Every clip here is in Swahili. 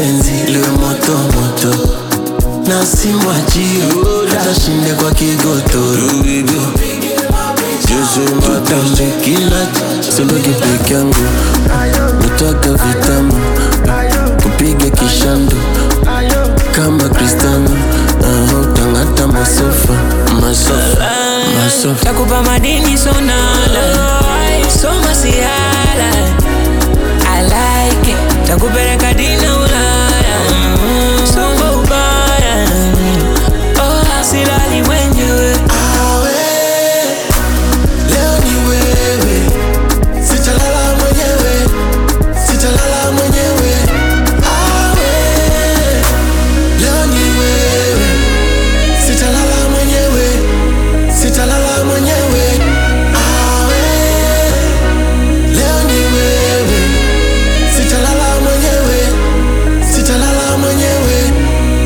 penzi liwe moto moto na simwachio hata shinde kwa kigotoro tutambe kila suluki peke yangu nataka vitamu kupiga kishando kama Cristiano uh, utangata masofa masofa masofa takupa madini sonala soma siala I like it takupeleka dina ulaya soma ubaya oh, silali mwenyewe awe leo ni wewe sitalala mwenyewe sitalala mwenyewe awe leo ni wewe sitalala mwenyewe sitalala mwenyewe awe leo ni wewe sitalala mwenyewe sitalala mwenyewe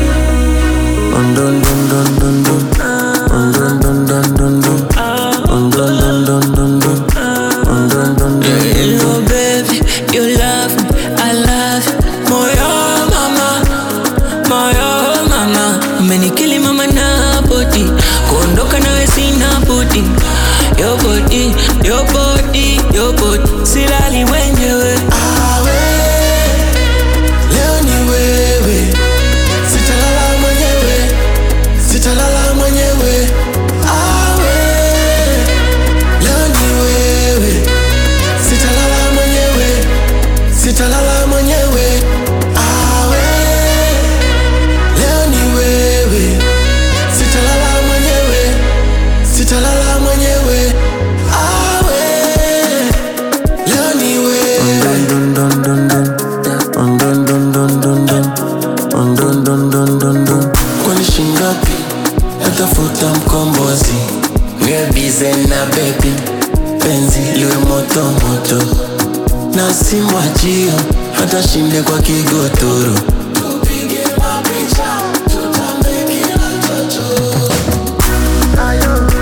ondondondondondo ondondondondondo ondondondondondo ondondondondondo Oh baby, you love me, I love you. Moyo mama, moyo mama, umenikili mama na body, kuondoka nawe sina budi. Your body, your body, your body, silali mwenyewe. awe leo ni wewe sitalala mwenyewe sitalala mwenyewe awe leo ni wewe sitalala mwenyewe sitalala mwenyewe awe leo ni wewe sitalala mwenyewe sitalala mwenyewe awe leo ni wewe kwani shingapi natafuta mkombozi niwe bize na bebi penzi liwe moto moto na simwachio hata shinde kwa kigotoro Tupige mapicha, tutambe kila chocho. Ayo.